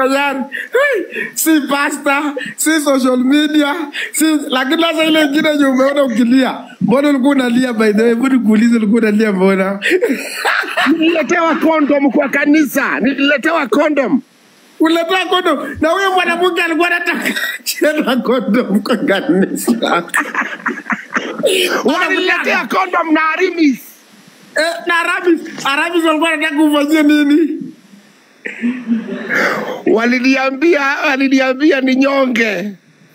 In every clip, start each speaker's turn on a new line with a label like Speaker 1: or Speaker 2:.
Speaker 1: kajari Hey, si pasta si social media si lakini sasa ile ingine yenye umeona ukilia mbona ulikuwa unalia by the way hebu nikuulize ulikuwa unalia mbona
Speaker 2: Nililetewa kondom kwa kanisa, nililetewa kondom.
Speaker 1: uletea kondom na huyo mwanamke alikuwa anataka chena kondom kwa kanisa
Speaker 2: Waliniletea kondom na Arimis.
Speaker 1: Eh, na Arabis Arabis walikuwa wanataka ufanyie nini
Speaker 2: Waliniambia, waliniambia ni nyonge.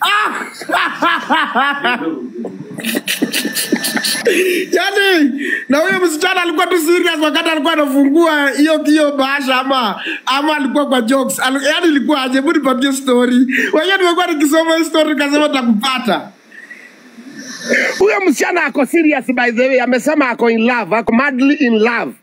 Speaker 1: yani na huyo msichana alikuwa tu serious wakati alikuwa anafungua hiyo hiyo bahasha ama ama alikuwa kwa jokes Al, yani ilikuwa aje hebu nipatie story wenyewe nimekuwa nikisoma hii story nikasema takupata
Speaker 2: Huyo msichana ako serious by the way, amesema ako in love, ako madly in love.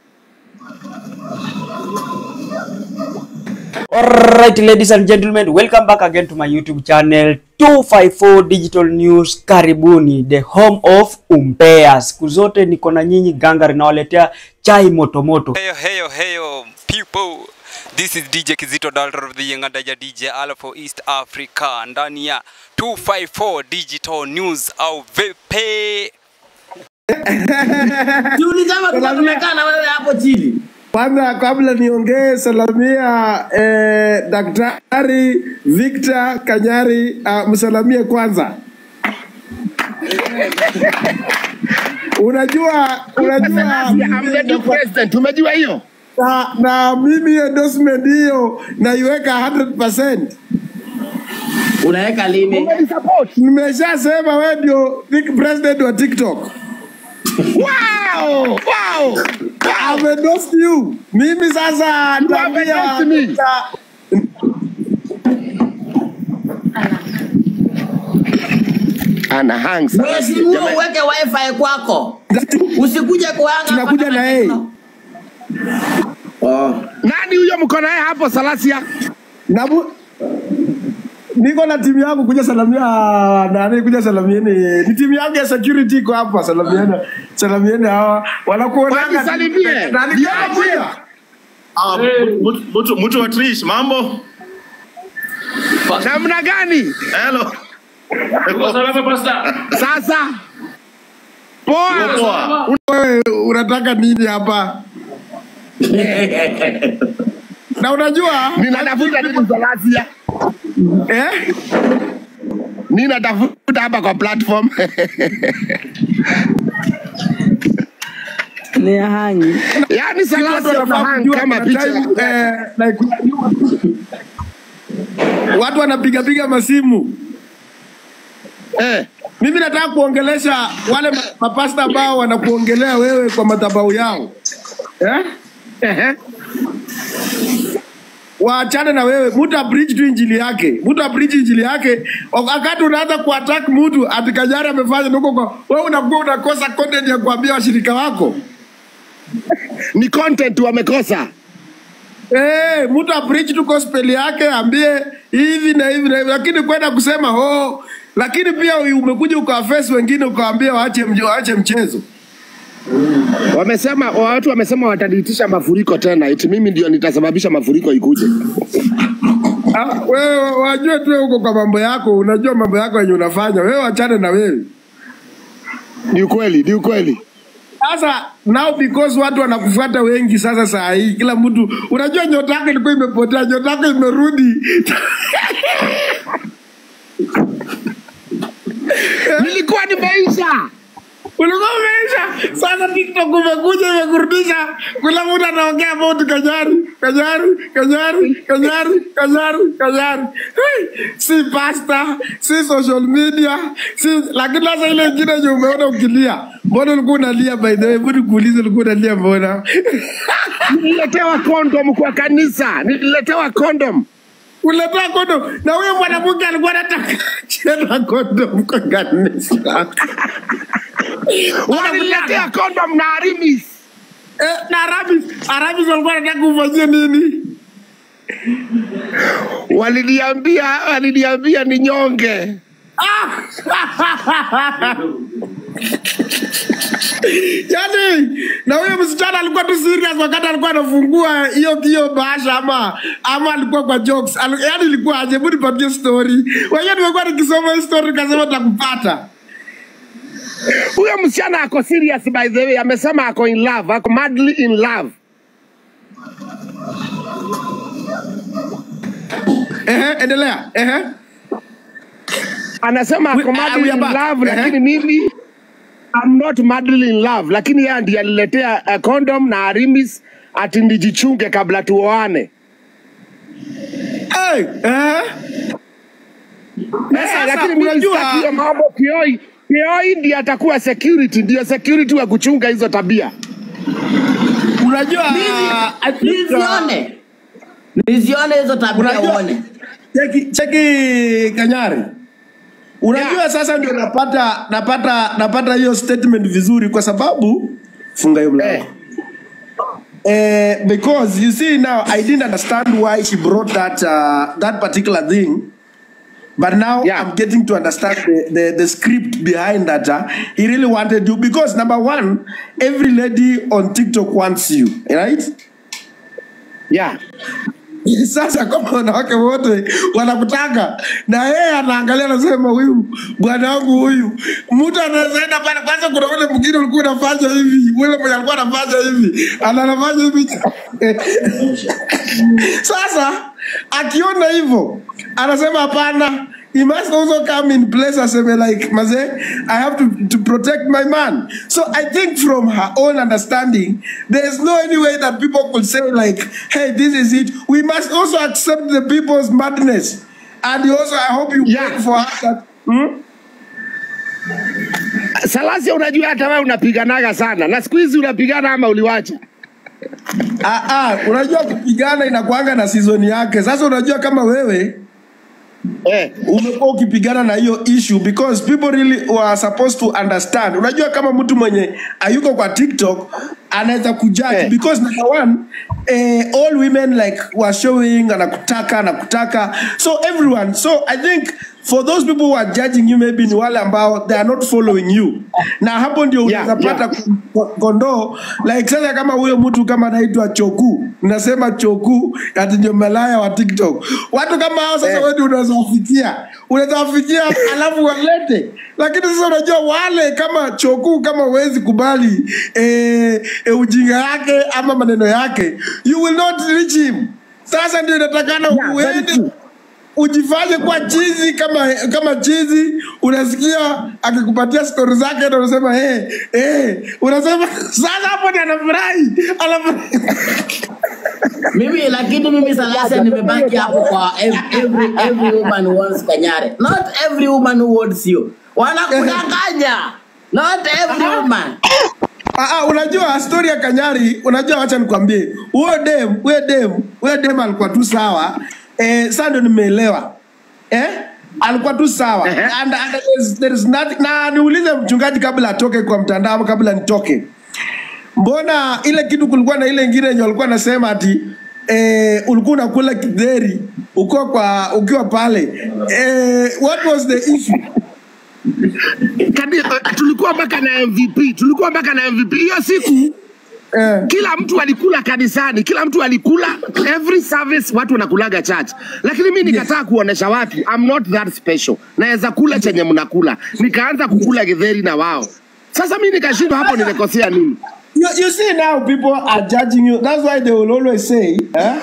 Speaker 3: Alright, ladies and gentlemen, welcome back again to my YouTube channel 254 Digital News. Karibuni, the home of umbea. Siku zote niko na nyinyi gangari, nawaletea chai motomoto.
Speaker 4: Heyo, heyo, heyo, people. This is DJ Kizito Daltor of the Young Adaja DJ Alpha East Africa ndani ya 254 Digital News au vipi?
Speaker 5: Juli kama tulikuwa tumekaa na wewe hapo chini.
Speaker 1: kwanza kabla niongee salamia eh, daktari Victor Kanyari uh, msalamie kwanza unajua unajua
Speaker 2: I'm the new president, umejua hiyo?
Speaker 1: na, na mimi endorsement hiyo naiweka 100%.
Speaker 5: Unaweka lini?
Speaker 2: Umenisupport.
Speaker 1: Nimeshasema wewe ndio Tik- president wa TikTok.
Speaker 2: Wow! Wow!
Speaker 1: I've endorsed you. Mimi sasa
Speaker 2: have
Speaker 1: nitaambia
Speaker 2: endorsed me.
Speaker 1: nita-
Speaker 2: Ana hang sana.
Speaker 5: Mwezi huo uweke wifi kwako. Usikuje kuanga.
Speaker 1: Tunakuja
Speaker 5: hapa
Speaker 1: na yeye.
Speaker 5: Oh.
Speaker 2: Nani huyo mko naye hapo Salasia?
Speaker 1: na bu- niko na timu yangu kuja salamia nani kuja salamieni ni timu yangu ya security iko hapa salamieni salamieni hawa wanakuonanga
Speaker 2: Wanisalimie.
Speaker 1: nani
Speaker 2: Ndio,
Speaker 1: kuja
Speaker 6: Ah, mtu- mtu mtu wa Trish, mambo
Speaker 2: Namna gani?
Speaker 6: hello
Speaker 2: Sasa poa.
Speaker 6: poa
Speaker 1: wewe unataka nini hapa na unajua
Speaker 2: Ninatafuta nini Salasia?
Speaker 1: eh
Speaker 2: Ninatafuta hapa kwa platform.
Speaker 7: ni hangi
Speaker 2: Yaani
Speaker 1: watu
Speaker 2: Salasia
Speaker 1: wanafaa
Speaker 2: una hang
Speaker 1: kujua
Speaker 2: kama
Speaker 1: kuna
Speaker 2: picha.
Speaker 1: time, eh, like, watu wanapiga piga masimu
Speaker 2: Eh.
Speaker 1: mimi nataka kuongelesha wale ma- mapasta ambao wanakuongelea wewe kwa madhabahu yao eh?
Speaker 2: Ehe.
Speaker 1: waachane na wewe mtu abridge tu injili yake mtu abridge injili yake wakati unaanza kuattack mtu ati Kajari amefanya nuko kwa wewe unakuwa unakosa content ya kuambia washirika wako
Speaker 2: Ni content wamekosa.
Speaker 1: Eh, mtu abridge tu gospel yake ambie hivi na hivi na hivi, lakini kwenda kusema oh, lakini pia umekuja ukawaface wengine ukawaambia waache mje- waache mchezo.
Speaker 2: Wamesema watu wamesema wataniitisha mafuriko tena, eti mimi ndio nitasababisha mafuriko ikuje.
Speaker 1: Ah, wewe wajue tu huko kwa mambo yako, unajua mambo yako yenye unafanya wewe, wachane na wewe.
Speaker 2: Ni ukweli, ni ukweli.
Speaker 1: Sasa now because watu wanakufuata wengi sasa, saa hii kila mtu unajua, nyota yako ilikuwa imepotea, nyota yako imerudi.
Speaker 2: Nilikuwa nimeisha.
Speaker 1: ulikuwa umeisha. Sasa TikTok umekuja imekurudisha, kila mtu anaongea about Kajari, Kajari, Kajari, Kajari, Kajari, Kajari. Hey, si pasta, si social media, si lakini sasa ile ingine yenye umeona ukilia, mbona ulikuwa unalia by the way? Hebu nikuulize, ulikuwa unalia mbona?
Speaker 2: Nililetewa kondom kwa kanisa, nililetewa kondom.
Speaker 1: Uletea kondom na huyo mwanamke alikuwa anataka chena kondom kwa kanisa.
Speaker 2: Waliniletea kondom na Arimis.
Speaker 1: Eh, na Arabis, Arabis walikuwa wanataka kufanyia nini?
Speaker 2: Waliniambia, waliniambia ni nyonge.
Speaker 1: yani na huyo msichana alikuwa tu serious wakati alikuwa anafungua hiyo hiyo bahasha ama ama alikuwa kwa jokes Al, yani ilikuwa aje hebu nipatie story wenyewe nimekuwa nikisoma hii story nikasema takupata
Speaker 2: Huyo msichana ako serious by the way, amesema ako in love, ako madly in love.
Speaker 1: ehe endelea ehe
Speaker 2: Anasema
Speaker 1: We-
Speaker 2: ako
Speaker 1: ah,
Speaker 2: madly
Speaker 1: we are
Speaker 2: in
Speaker 1: back.
Speaker 2: love,
Speaker 1: Ehe.
Speaker 2: lakini mimi I'm not madly in love, lakini yeye ndiye aliletea uh, condom na arimis ati nijichunge kabla tuoane.
Speaker 1: hey, ehe
Speaker 2: Eh,
Speaker 1: sasa
Speaker 2: lakini mimi
Speaker 1: unajua-
Speaker 2: sitaki hiyo mambo Kioi. Kioi ndiye atakuwa security, ndiyo security wa kuchunga hizo tabia.
Speaker 1: unajua I think, uh,
Speaker 5: nizione nizione hizo tabia
Speaker 1: Unajua-
Speaker 5: uone
Speaker 1: cheki cheki kanyari unajua sasa ndio napata napata napata hiyo statement vizuri kwa sababu funga hiyo mlango
Speaker 2: Eh.
Speaker 1: Eh, because you see now I didn't understand why she brought that uh, that particular thing. But now
Speaker 2: Yeah.
Speaker 1: I'm getting to understand the, the, the script behind that. Uh, he really wanted you because number one, every lady on TikTok wants you, right?
Speaker 2: Yeah.
Speaker 1: Sasa kama wanawake wote wanakutaka na yeye anaangalia anasema, huyu bwana wangu huyu, mtu anaenda pale. Kwanza kuna ule mwingine ulikuwa unafanya hivi, ule mwenye alikuwa anafanya hivi, ana- anafanya hivi Sasa akiona hivyo anasema hapana, he must also come in place aseme like maze I have to, to protect my man. So I think from her own understanding, there's no any way that people could say like, hey, this is it. We must also accept the people's madness. And also, I hope you
Speaker 2: Yeah.
Speaker 1: pray for her that, hmm?
Speaker 2: Salasia, unajua hata wewe unapiganaga sana, na siku hizi unapigana ama uliwacha?
Speaker 1: Ah, ah, unajua kupigana inakuanga na season yake. Sasa unajua kama wewe
Speaker 2: Eh.
Speaker 1: umekuwa ukipigana na hiyo issue because people really were supposed to understand. Unajua kama mtu mwenye ayuko kwa TikTok anaweza kujudge
Speaker 2: Eh.
Speaker 1: because number one eh, all women like were showing anakutaka anakutaka so everyone so I think for those people who are judging you maybe ni wale ambao they are not following you na hapo ndio
Speaker 2: Yeah,
Speaker 1: unaweza pata ko- kondoo like sasa kama huyo mtu kama anaitwa choku nasema choku ati ndio malaya wa tiktok watu kama hao sasa
Speaker 2: Eh.
Speaker 1: wewe ndio unaweza wafikia unaweza wafikia alafu walete lakini sasa unajua wale kama choku kama huwezi kubali eh, eh, ujinga yake ama maneno yake you will not reach him sasa ndio inatakana
Speaker 2: Yeah, very
Speaker 1: uende
Speaker 2: true.
Speaker 1: ujifanye kuwa chizi kama kama chizi unasikia akikupatia stori zake na unasema hey, hey. unasema sasa hapo ni anafurahi anafurahi
Speaker 5: mimi lakini mimi salasa nimebaki hapo kwa ev- every, every woman wants kanyare not every woman who wants you wanakudanganya not every woman
Speaker 1: Ah, ah, unajua stori ya Kanyari, unajua, wacha nikwambie, huyo dem huyo dem huyo dem alikuwa tu sawa eh, sasa ndio nimeelewa eh, alikuwa tu sawa
Speaker 2: Ehe.
Speaker 1: and, and there is, there is nothing, na niulize mchungaji kabla atoke kwa mtandao ama kabla nitoke, mbona ile kitu kulikuwa na ile ingine yenye walikuwa nasema ati eh, ulikuwa unakula kidheri ukiwa kwa ukiwa pale eh, what was the issue?
Speaker 2: Kadi, uh, tulikuwa mpaka na MVP, tulikuwa mpaka na MVP hiyo siku.
Speaker 1: Eh,
Speaker 2: Kila mtu alikula kanisani, kila mtu alikula every service, watu wanakulaga church, lakini mi nikataa kuonesha watu I'm not that special, naweza kula chenye mnakula, nikaanza kukula githeri na wao. Sasa mi nikashindwa hapo, nimekosea nini?
Speaker 1: You, you see now people are judging you. That's why they will always say, eh?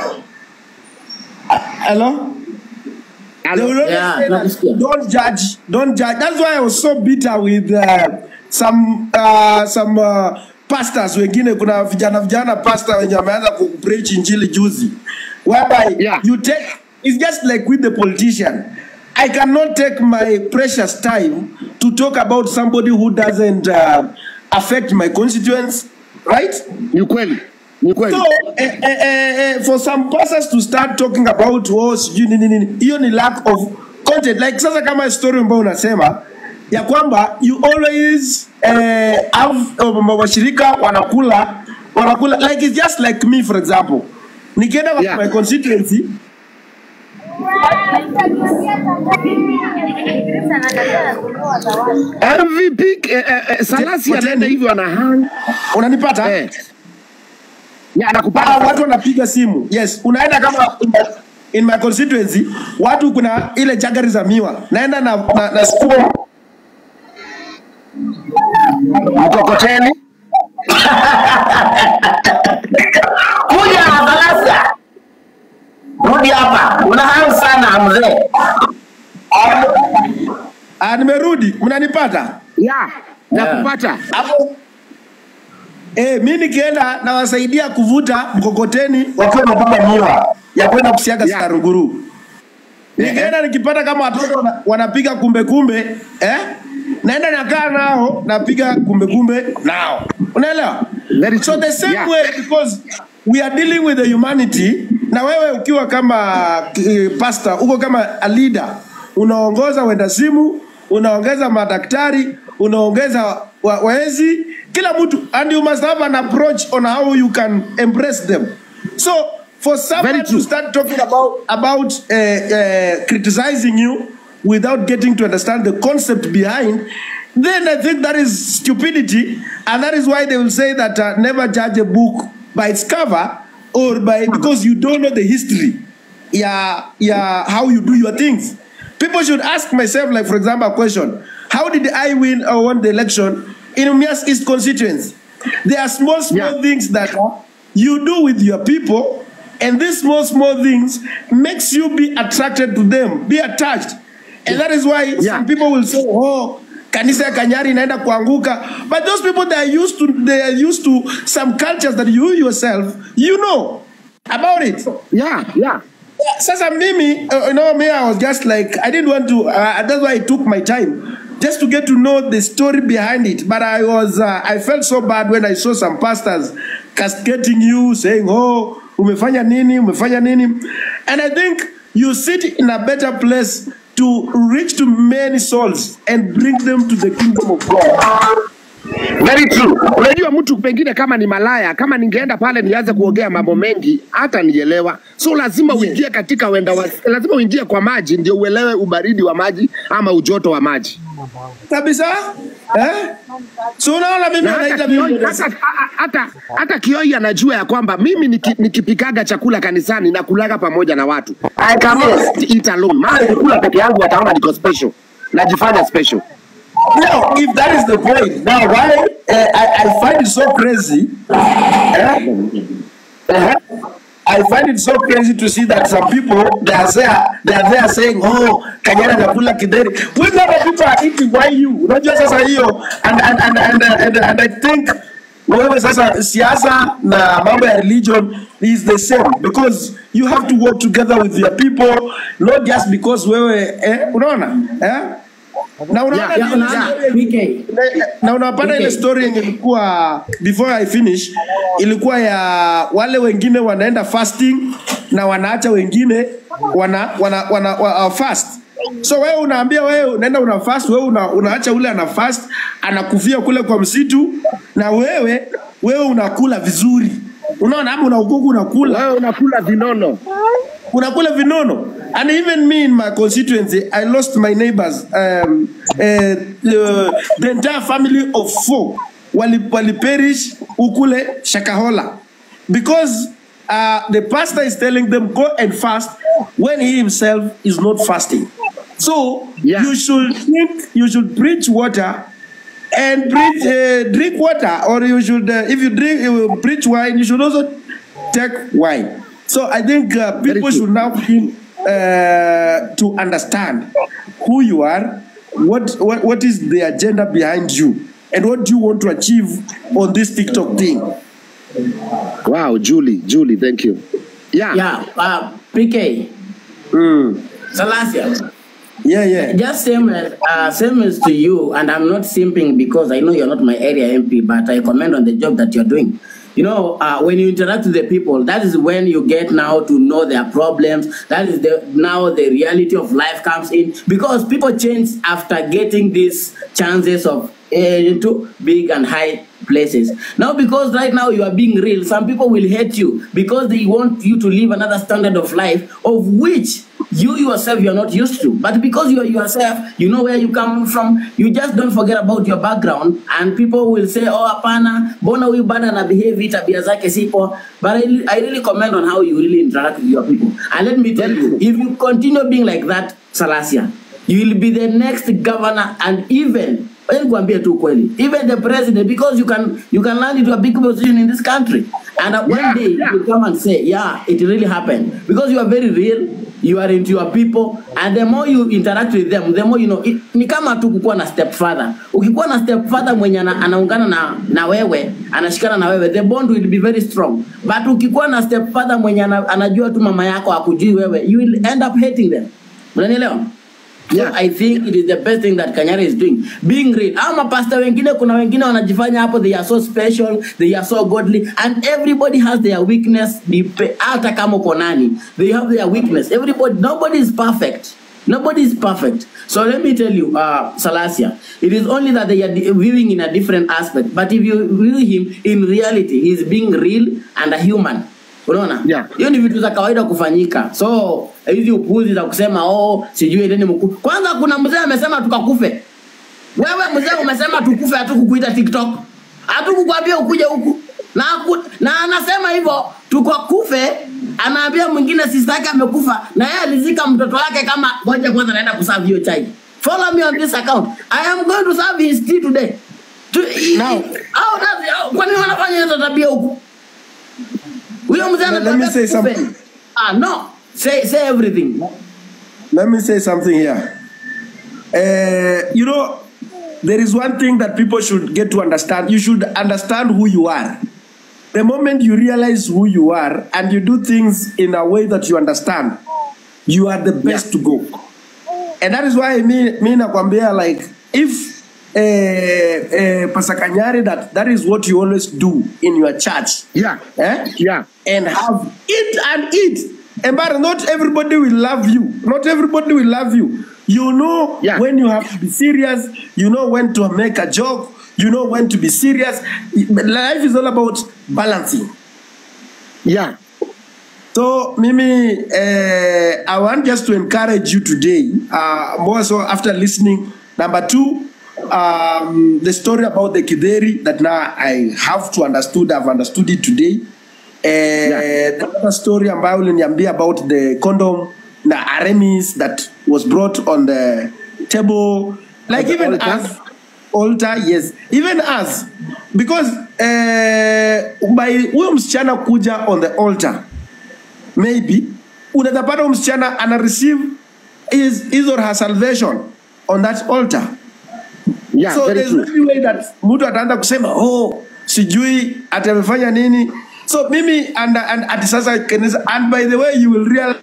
Speaker 1: Uh, Hello? They will always
Speaker 5: Yeah,
Speaker 1: say that,
Speaker 5: nakusikia.
Speaker 1: don't judge, don't judge. That's why I was so bitter with uh, some uh, some uh, pastors wengine kuna vijana vijana pastor wenye wameanza kupreach injili juzi whereby
Speaker 2: Yeah.
Speaker 1: you take it's just like with the politician I cannot take my precious time to talk about somebody who doesn't uh, affect my constituents right
Speaker 2: Ni kweli, ni kweli.
Speaker 1: so eh, eh, eh, eh, for some pastors to start talking about oh, sijui nini nini hiyo ni lack of content like sasa kama story ambayo unasema ya kwamba you always eh, have uh, washirika wanakula wanakula like it's just like me for example nikienda kwa
Speaker 2: Yeah.
Speaker 1: my constituency
Speaker 2: MVP eh, eh, eh, Salasi anaenda hivyo ana hang
Speaker 1: unanipata
Speaker 2: eh. Ya,
Speaker 1: Ah,
Speaker 2: anakupata
Speaker 1: watu wanapiga simu yes unaenda kama in my, in my constituency watu kuna ile jagari za miwa naenda na, na, na spoon
Speaker 2: mkokoteni
Speaker 5: kuja Salasa, rudi hapa, una hamu sana mzee.
Speaker 1: ah, nimerudi mnanipata
Speaker 2: ya nakupata
Speaker 1: hapo eh, mi nikienda nawasaidia kuvuta mkokoteni wakiwa wamebeba miwa ya kwenda kusiaga
Speaker 2: Yeah.
Speaker 1: sarunguru nikienda nikipata kama watoto wana- wanapiga kumbe kumbe eh? naenda nakaa nao napiga kumbe kumbe nao unaelewa
Speaker 2: Very
Speaker 1: so
Speaker 2: true.
Speaker 1: the same
Speaker 2: Yeah.
Speaker 1: way because we are dealing with the humanity na wewe ukiwa kama uh, pastor uko kama a leader unaongoza wenda simu unaongeza madaktari unaongeza wa, waezi kila mtu and you must have an approach on how you can embrace them so for someone
Speaker 2: Very
Speaker 1: to
Speaker 2: true.
Speaker 1: start talking about about uh, uh, criticizing you without getting to understand the concept behind then i think that is stupidity and that is why they will say that uh, never judge a book by its cover or by because you don't know the history yeah yeah how you do your things people should ask myself like for example a question how did i win or won the election in umias east constituency there are small small
Speaker 2: Yeah.
Speaker 1: things that you do with your people and these small small things makes you be attracted to them be attached and that is why
Speaker 2: Yeah.
Speaker 1: some people will say oh kanisa ya kanyari inaenda kuanguka but those people they are used to they are used to some cultures that you yourself you know about it
Speaker 2: ya ya
Speaker 1: sasa mimi uh, you know me i was just like i didn't want to uh, that's why i took my time just to get to know the story behind it but i was uh, i felt so bad when i saw some pastors castigating you saying oh umefanya nini umefanya nini and i think you sit in a better place to reach to many souls and bring them to the kingdom of god
Speaker 2: Very true. Unajua mtu pengine kama ni malaya, kama ningeenda pale nianze kuongea mambo mengi, hata nielewa. So lazima uingie katika wenda wa, lazima uingie kwa maji ndio uelewe ubaridi wa maji ama ujoto wa maji.
Speaker 1: kabisa eh? so unaona mimi
Speaker 2: Na hata
Speaker 1: anaita
Speaker 2: Kioi,
Speaker 1: mimi
Speaker 2: hata, hata, hata Kioi anajua ya kwamba mimi niki, nikipikaga chakula kanisani nakulaga pamoja na watu. I cannot eat alone. Maana nikikula peke yangu wataona niko special. Najifanya special.
Speaker 1: Now, if that is the point, now why uh, I, I find it so crazy. eh? Uh-huh. I find it so crazy to see that some people they are there, they are there saying, "Oh, Kanyara nakula kideri." When other people are eating, why you? Unajua sasa hiyo, and and and and, and, and I think wewe sasa siasa na mambo ya religion is the same because you have to work together with your people not just because wewe eh, unaona eh? na unaona
Speaker 2: Yeah,
Speaker 1: ni-
Speaker 5: Ya, unaona PK.
Speaker 1: na- na unapata ile
Speaker 5: Okay.
Speaker 1: story yenye ilikuwa before I finish ilikuwa ya wale wengine wanaenda fasting na wanaacha wengine wana wana, wana, wana uh, fast so wewe unaambia wewe unaenda una fast wewe una, unaacha ule ana fast anakufia kule kwa msitu na wewe wewe unakula vizuri unaona ama unakuku unakula
Speaker 2: Wewe unakula vinono.
Speaker 1: unakula vinono and even me in my constituency i lost my neighbors um, uh, uh, the entire family of four wali, wali perish ukule shakahola because uh, the pastor is telling them go and fast when he himself is not fasting so
Speaker 2: Yeah.
Speaker 1: you should drink you should preach water and preach, uh, drink water or you should uh, if you drink uh, preach wine you should also take wine so i think uh, people
Speaker 2: true.
Speaker 1: should now begin uh, to understand who you are what, what what is the agenda behind you and what do you want to achieve on this tiktok thing
Speaker 2: Wow, Julie, Julie, thank you. Yeah.
Speaker 5: Yeah, uh, PK.
Speaker 1: mm.
Speaker 5: Salasia.
Speaker 1: yeah yeah
Speaker 5: Just same as uh, same as to you, and I'm not simping because I know you're not my area MP, but I comment on the job that you're doing. You know, uh, when you interact with the people, that is when you get now to know their problems. That is the now the reality of life comes in because people change after getting these chances of uh, into big and high places. Now, because right now you are being real, some people will hate you because they want you to live another standard of life of which you yourself you are not used to. But because you are yourself, you know where you come from, you just don't forget about your background and people will say, oh hapana, mbona huyu bana na behave hii tabia zake sipo. But I, really- I really comment on how you really interact with your people. And let me tell you, if you continue being like that, Salasia, you will be the next governor and even Wacha nikuambie tu kweli even the president because you can you can land into a big position in this country and uh, one
Speaker 2: Yeah,
Speaker 5: day
Speaker 2: yeah.
Speaker 5: you come and say yeah it really happened because you are very real you are into your people and the more you interact with them the more you know it, ni kama tu kukuwa na step father ukikuwa na step father mwenye ana, anaungana na, na wewe anashikana na wewe the bond will be very strong but ukikuwa na step father mwenye ana, anajua tu mama yako akujui wewe you will end up hating them unanielewa So
Speaker 2: Yeah.
Speaker 5: I think it is the best thing that Kanyari is doing. Being real. Hao mapasta wengine kuna wengine wanajifanya hapo they are so special, they are so godly and everybody has their weakness. Dipe- Hata kama uko nani, they have their weakness. Everybody nobody is perfect. Nobody is perfect. So let me tell you, uh, Salasia, it is only that they are di- viewing in a different aspect. But if you view him in reality, he is being real and a human. Unaona?
Speaker 2: Yeah.
Speaker 5: hiyo ni vitu za kawaida kufanyika so hizi upuzi za kusema oh sijui endeni mku kwanza kuna mzee amesema tukakufe wewe mzee umesema tukufe hatukukuita tiktok hatukukwambia ukuje huku na, aku, na anasema hivyo tukakufe anaambia mwingine sister yake amekufa na yeye alizika mtoto wake kama ngoja kwanza naenda kuserve hiyo chai follow me on this account i am going to serve his tea today to,
Speaker 2: Now-
Speaker 5: au au- kwa nini wanafanya hizo tabia huku huyo mzee
Speaker 1: Let- let me
Speaker 5: anatuambia
Speaker 1: say
Speaker 5: tukufe.
Speaker 1: something.
Speaker 5: ah no say say everything
Speaker 1: Let me say something here. Uh, you know, there is one thing that people should get to understand. You should understand who you are. The moment you realize who you are and you do things in a way that you understand, you are the best to go. And that is why me, me nakwambia like if uh, uh, Pastor Kanyari, that that is what you always do in your church.
Speaker 2: Yeah.
Speaker 1: Eh?
Speaker 2: Yeah.
Speaker 1: and have eat and eat. And but not everybody will love you. Not everybody will love you. You know
Speaker 2: Yeah.
Speaker 1: when you have to be serious. You know when to make a joke. You know when to be serious. Life is all about balancing.
Speaker 2: Yeah.
Speaker 1: So Mimi, uh, I want just to encourage you today, uh, more so after listening. Number two, um, the story about the Kideri that now I have to understood, I've understood it today. Uh, The other story ambayo uliniambia about the condom na Aramis that was brought on the table, like
Speaker 2: the
Speaker 1: even
Speaker 2: altar?
Speaker 1: us, altar yes even us because uh, by huyo msichana kuja on the altar maybe unaweza pata huyo msichana ana receive his, his or her salvation on that altar
Speaker 2: Yeah.
Speaker 1: so
Speaker 2: very
Speaker 1: there's
Speaker 2: true.
Speaker 1: no way that mtu ataanza kusema oh sijui ati amefanya nini so mimi and, and, ati sasa kanisa and by the way you will realize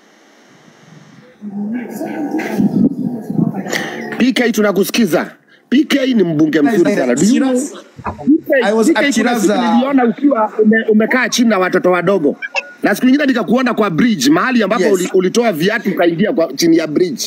Speaker 2: PK tunakusikiza. PK ni mbunge mzuri sana. Do you know?
Speaker 1: I was
Speaker 2: PK
Speaker 1: at
Speaker 2: kuna
Speaker 1: Chiraza-
Speaker 2: siku niliona ukiwa ume, umekaa chini na watoto wadogo. Na siku nyingine nikakuona kwa bridge mahali ambapo
Speaker 1: Yes.
Speaker 2: uli, ulitoa viatu ukaingia kwa chini ya bridge.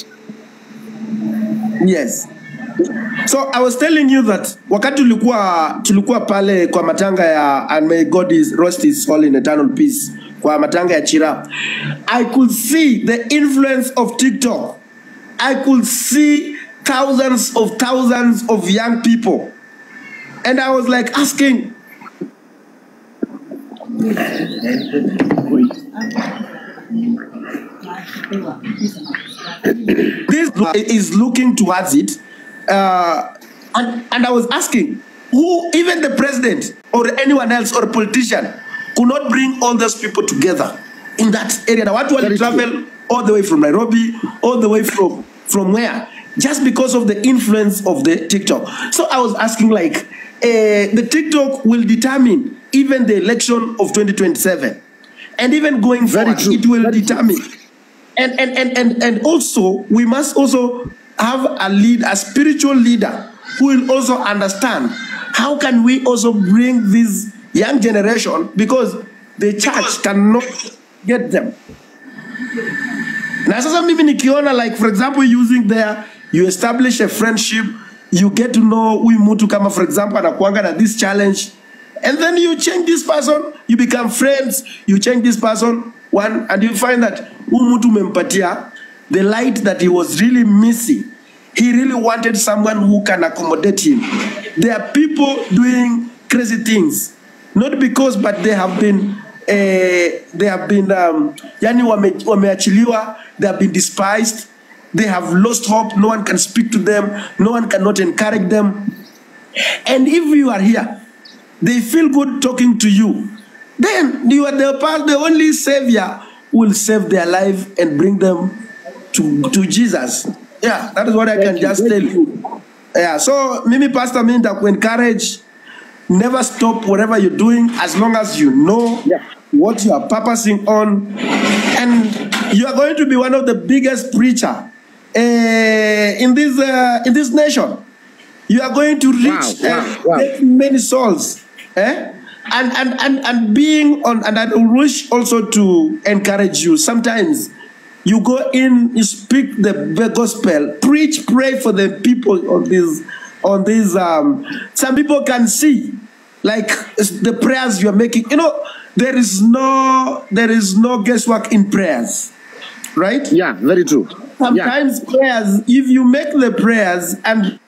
Speaker 1: Yes. So I was telling you that wakati tulikuwa tulikuwa pale kwa matanga ya and may God is rest his soul in eternal peace kwa matanga ya Chira I could see the influence of TikTok I could see thousands of thousands of young people and I was like asking this is looking towards it uh, and, and i was asking who even the president or anyone else or politician could not bring all those people together in that area na watu wali
Speaker 2: Very true.
Speaker 1: travel all the way from nairobi all the way from from where just because of the influence of the tiktok so i was asking like uh, the tiktok will determine even the election of 2027 and even going
Speaker 2: Very
Speaker 1: forward
Speaker 2: true.
Speaker 1: it will
Speaker 2: Very true.
Speaker 1: determine and and, and and and also we must also have a lead a spiritual leader who will also understand how can we also bring this young generation because the church cannot get them na sasa mimi nikiona like for example using there you establish a friendship you get to know huyu mtu kama for example anakuanga na this challenge and then you change this person you become friends you change this person one and you find that huyu mtu umempatia the light that he was really missing he really wanted someone who can accommodate him there are people doing crazy things not because but they have been eh, they have been um, yani wame, wameachiliwa they have been despised they have lost hope no one can speak to them no one cannot encourage them and if you are here they feel good talking to you then you are the, pa- the only savior who will save their life and bring them to, to jesus yeah that is what i can just tell you yeah so mimi pastor mi encourage never stop whatever you're doing as long as you know what you are purposing on and you are going to be one of the biggest preacher uh, in this uh, in this nation you are going to reach
Speaker 2: Wow, wow,
Speaker 1: uh,
Speaker 2: wow.
Speaker 1: get many souls eh? and, and and and being on and i wish also to encourage you sometimes you go in you speak the the gospel preach pray for the people on this on this um some people can see like the prayers you're making you know there is no there is no guesswork in prayers right
Speaker 2: yeah very true yeah.
Speaker 1: sometimes prayers if you make the prayers and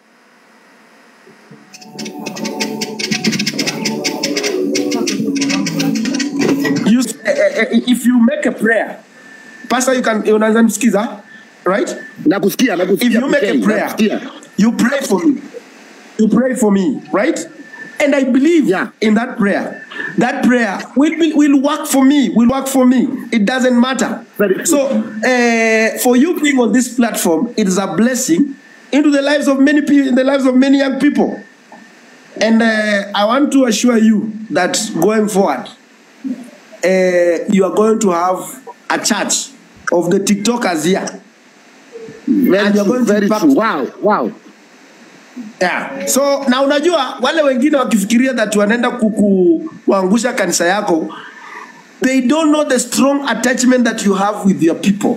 Speaker 1: you uh, uh, if you make a prayer pastor you can unaweza msikiza right
Speaker 2: nakusikia nakusikia
Speaker 1: if you make a
Speaker 2: PK,
Speaker 1: prayer
Speaker 2: nakusikia.
Speaker 1: you pray for me you pray for me right and i believe
Speaker 2: Yeah.
Speaker 1: in that prayer that prayer will, will, will work for me will work for me it doesn't matter
Speaker 2: Very true.
Speaker 1: so uh, for you being on this platform it is a blessing into the lives of many people in the lives of many young people and uh, i want to assure you that going forward uh, you are going to have a church of the tiktokers here
Speaker 2: very
Speaker 1: And you're
Speaker 2: true
Speaker 1: going to
Speaker 2: very
Speaker 1: back-
Speaker 2: true wow wow
Speaker 1: Yeah. So na unajua wale wengine wakifikiria that wanaenda kuku- kuangusha kanisa yako they don't know the strong attachment that you have with your people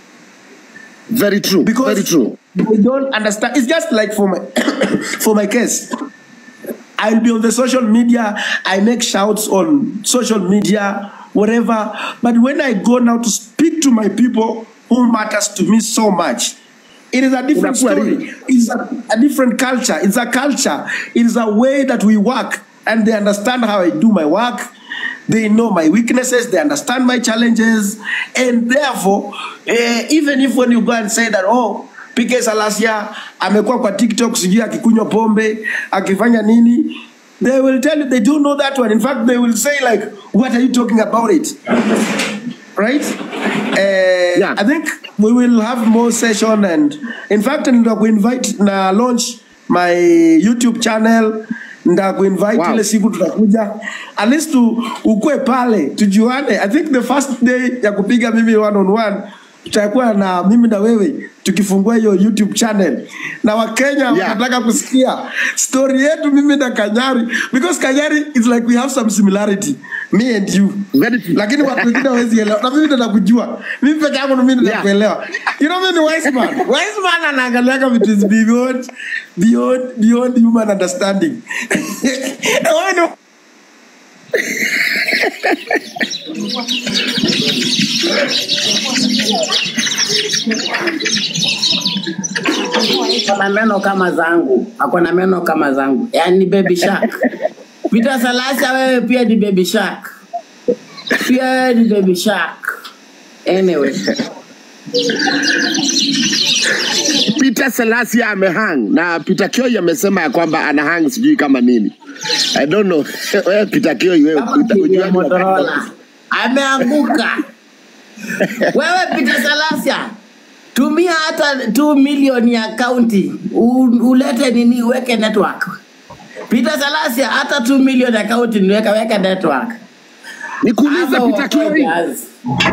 Speaker 2: very true
Speaker 1: because
Speaker 2: very true
Speaker 1: they don't understand it's just like for my for my case I'll be on the social media I make shouts on social media whatever but when I go now to speak to my people who matters to me so much it is a different
Speaker 2: Unakuwa
Speaker 1: story
Speaker 2: real.
Speaker 1: it's a, a different culture it's a culture it is a way that we work and they understand how I do my work they know my weaknesses they understand my challenges and therefore eh, even if when you go and say that oh PK Salasia amekuwa kwa TikTok sijui akikunywa pombe akifanya nini they will tell you they don't know that one in fact they will say like what are you talking about it right uh,
Speaker 2: Yeah.
Speaker 1: I think we will have more session and in fact nda kuinvite na launch my YouTube channel nda kuinvite
Speaker 2: Wow.
Speaker 1: ile siku tutakuja at least tu, ukue pale tujuane I think the first day ya kupiga mimi one on one tutakuwa na mimi na wewe tukifungua hiyo YouTube channel na Wakenya
Speaker 2: Yeah.
Speaker 1: wanataka kusikia story yetu mimi na Kanyari because Kanyari is like we have some similarity me and you
Speaker 2: Very true.
Speaker 1: lakini watu wengine hawezi elewa na mimi ndo nakujua mimi peke yangu ndo mimi ndo
Speaker 2: Yeah.
Speaker 1: nakuelewa you know mimi ni wise man wise man anaangaliaga vitu is beyond beyond beyond human understanding Wewe ndo-
Speaker 5: Ako na meno kama zangu, ako na meno kama zangu, yaani baby shark. Peter Salasya, wewe pia ni baby shark, pia ni baby shark. Anyway,
Speaker 2: Peter Selassie amehang na Peter Kioi amesema ya kwamba ana hang sijui kama nini. I don't know. Wewe Peter Kioi wewe
Speaker 5: kama
Speaker 2: uta-
Speaker 5: TV
Speaker 2: ujua
Speaker 5: ya
Speaker 2: ni wakati
Speaker 5: Motorola ameanguka. Wewe Peter Salasya, tumia hata 2 milioni ya kaunti ulete nini, uweke network. Peter Salasya, hata 2 milioni ya kaunti niweka weka network.
Speaker 2: Nikuulize
Speaker 5: Hapo
Speaker 2: Peter Kioi,
Speaker 5: wakojazi.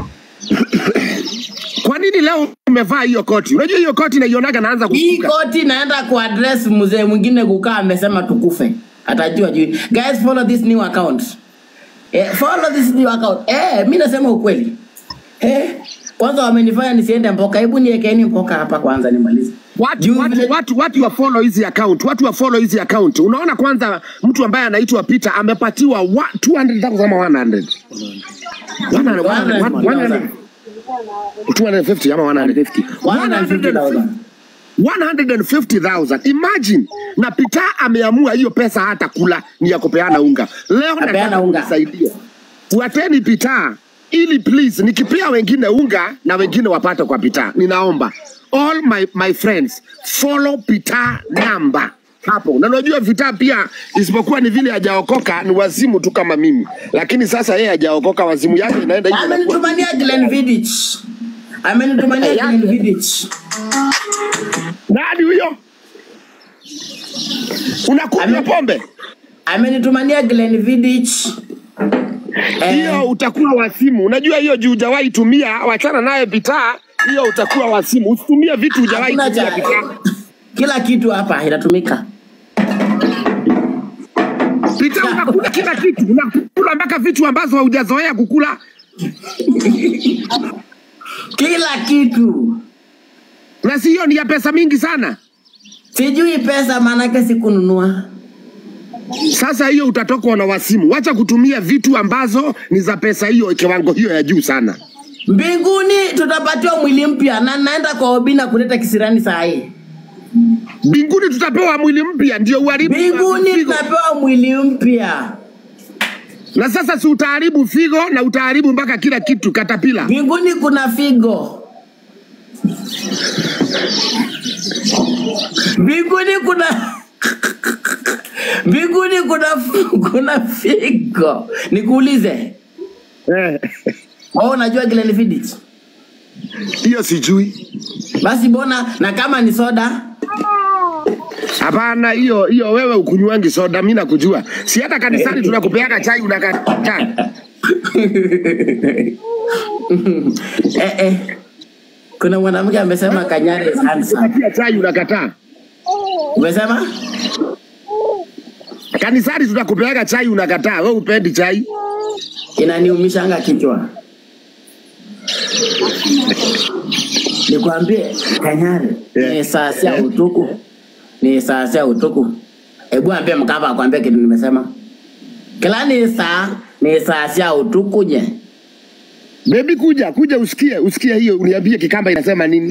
Speaker 2: kwa nini leo umevaa hiyo koti? Unajua hiyo koti naionaga naanza
Speaker 5: hii
Speaker 2: kusuka.
Speaker 5: koti naenda kuaddress mzee mwingine kukaa amesema tukufe atajua juu guys follow this new account eh, follow this new account eh, mi nasema ukweli eh, kwanza wamenifanya nisiende mpoka hebu niekeni mpoka hapa kwanza nimalize
Speaker 2: Watu,
Speaker 5: Juu
Speaker 2: watu,
Speaker 5: vile-
Speaker 2: watu, watu wa follow hizi account, watu wa follow hizi account. Unaona kwanza mtu ambaye anaitwa Peter amepatiwa wa- 200,000 ama 100. 100, 100, 100, 250 ama 150.
Speaker 5: 150,000.
Speaker 2: 150,000. Imagine na Peter ameamua hiyo pesa hata kula ni ya kupeana unga. Leo
Speaker 5: Apeana
Speaker 2: nataka
Speaker 5: unga.
Speaker 2: kunisaidia. Fuateni Peter ili please nikipea wengine unga na wengine wapate kwa Peter. Ninaomba all my, my friends follow Peter number hapo. Na unajua Peter pia isipokuwa ni vile hajaokoka ni wazimu tu kama mimi. Lakini sasa yeye hajaokoka wazimu yake inaenda hivyo. inakuwa-
Speaker 5: Amenitumania Glenn Vidic. Amenitumania
Speaker 2: Eh,
Speaker 5: Glenn
Speaker 2: yake.
Speaker 5: Vidic.
Speaker 2: Nani huyo? Unakunywa
Speaker 5: Ame-
Speaker 2: pombe?
Speaker 5: Amenitumania Glenn Vidic. Eh,
Speaker 2: hiyo utakuwa wasimu. Unajua hiyo juu hujawahi tumia, wachana naye Peter, hiyo utakuwa wasimu. Usitumie vitu hujawahi
Speaker 5: hakuna
Speaker 2: tumia
Speaker 5: cha
Speaker 2: Peter.
Speaker 5: kila kitu hapa inatumika.
Speaker 2: Peter, unakula kila kitu, unakula mpaka vitu ambazo haujazoea kukula.
Speaker 5: Kila kitu.
Speaker 2: Na si hiyo ni ya pesa mingi sana.
Speaker 5: Sijui pesa maanake sikununua.
Speaker 2: Sasa hiyo utatokwa na wasimu. Wacha kutumia vitu ambazo ni za pesa hiyo kiwango hiyo ya juu sana.
Speaker 5: Mbinguni tutapatiwa mwili mpya na naenda kwa Obina kuleta kisirani saa hii.
Speaker 2: Mbinguni tutapewa mwili mpya ndio uharibu
Speaker 5: Mbinguni
Speaker 2: figo.
Speaker 5: tunapewa mwili mpya.
Speaker 2: Na sasa si utaharibu figo na utaharibu mpaka kila kitu katapila.
Speaker 5: Mbinguni kuna figo. Mbinguni kuna Mbinguni kuna kuna figo. Nikuulize,
Speaker 2: Eh,
Speaker 5: wewe unajua Glenn Fiddich?
Speaker 2: Hiyo sijui.
Speaker 5: Basi mbona na kama ni soda
Speaker 2: Hapana, hiyo hiyo wewe ukunywangi soda, mimi nakujua. Si hata kanisani tunakupeaga chai unakataa.
Speaker 5: eh, eh. Kuna mwanamke amesema Kanyari is handsome.
Speaker 2: Unapatia chai unakataa.
Speaker 5: Umesema?
Speaker 2: Kanisani tunakupeaga chai unakataa. Wewe upendi chai.
Speaker 5: Inaniumishanga kichwa. Nikwambie Kanyari ni saa sia utuku. Ni saa sia utuku. Hebu ambie Mkapa akwambie kitu nimesema. Kila ni saa ni saa sia utuku je.
Speaker 2: Baby kuja, kuja usikie, usikie hiyo uniambie kikamba inasema nini.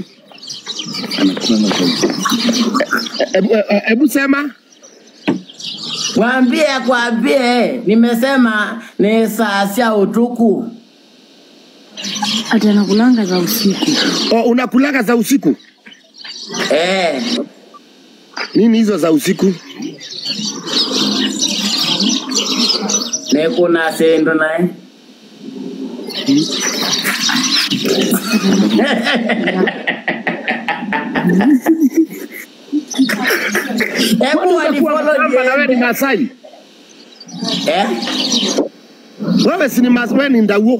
Speaker 2: Hebu e, hebu sema.
Speaker 5: Mwambie kwambie nimesema ni saa sia utuku.
Speaker 7: ati anakulanga za usiku.
Speaker 2: O, unakulaga za usiku?
Speaker 5: Eh,
Speaker 2: Nini hizo za usiku?
Speaker 5: ni kuna sendo naye. Hebu
Speaker 2: Kwani utakuwa
Speaker 5: wanifollow
Speaker 2: Mkamba na wewe ni
Speaker 5: niende.
Speaker 2: Masai?
Speaker 5: Eh?
Speaker 2: Wewe si ni Masai, wewe ni Ndauo.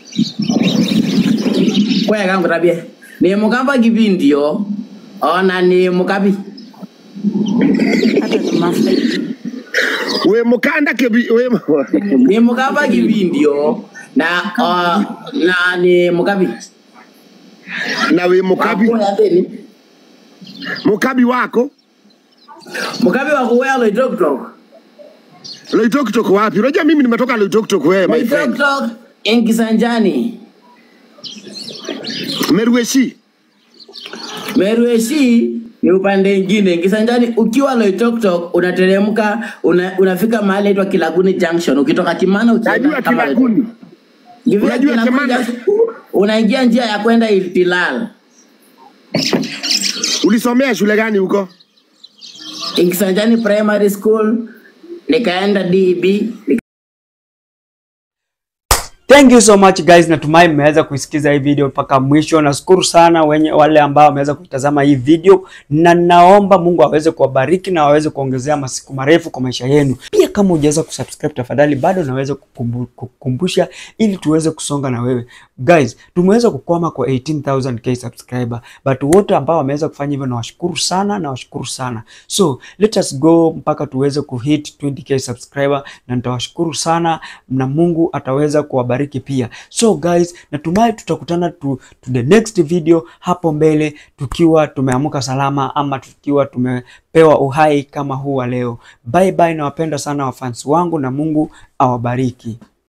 Speaker 5: Kwaya kangu tabia. Ni mukamba kipindio. Ona ni mukabi.
Speaker 7: Hata ni Masai.
Speaker 2: We mukanda kebi we
Speaker 5: Ni mukamba kipindio. Na uh, na ni mukabi.
Speaker 2: na we mukabi
Speaker 5: Wakuya thini.
Speaker 2: mukabi wako
Speaker 5: Mukabi wa kuwea loitoktok.
Speaker 2: Loitoktok wapi? Unajua mimi nimetoka Loitoktok wewe my friend.
Speaker 5: Loitoktok Enkisanjani.
Speaker 2: Merueshi.
Speaker 5: Merueshi ni upande ingine. Kisanjani ukiwa Loitoktok unateremka una, unafika mahali inaitwa Kilaguni Junction. Ukitoka Kimana ukienda
Speaker 2: Najua
Speaker 5: kama
Speaker 2: Kilaguni.
Speaker 5: Ukifika
Speaker 2: Unajua
Speaker 5: Kilaguni
Speaker 2: Kimana?
Speaker 5: Junction, unaingia njia ya kwenda Iltilal.
Speaker 2: Ulisomea shule gani huko?
Speaker 5: Kisanjani Primary School nikaenda DB
Speaker 3: Thank you so much guys, natumai mmeweza kuisikiza hii video mpaka mwisho. Nashukuru sana wenye wale ambao wameweza kuitazama hii video, na naomba Mungu aweze kuwabariki na aweze kuongezea masiku marefu kwa maisha yenu. Pia kama hujaweza kusubscribe, tafadhali bado naweza kukumbu- kukumbusha ili tuweze kusonga na wewe guys. Tumeweza kukwama kwa 18000k subscriber, but wote ambao wameweza kufanya hivyo nawashukuru sana, nawashukuru sana. So let us go mpaka tuweze kuhit 20k subscriber, na nitawashukuru sana na Mungu ataweza kuwabariki awabariki pia. So guys, natumai tutakutana to, to the next video hapo mbele tukiwa tumeamka salama ama tukiwa tumepewa uhai kama huu wa leo. Bye bye, nawapenda sana wafans wangu na Mungu awabariki.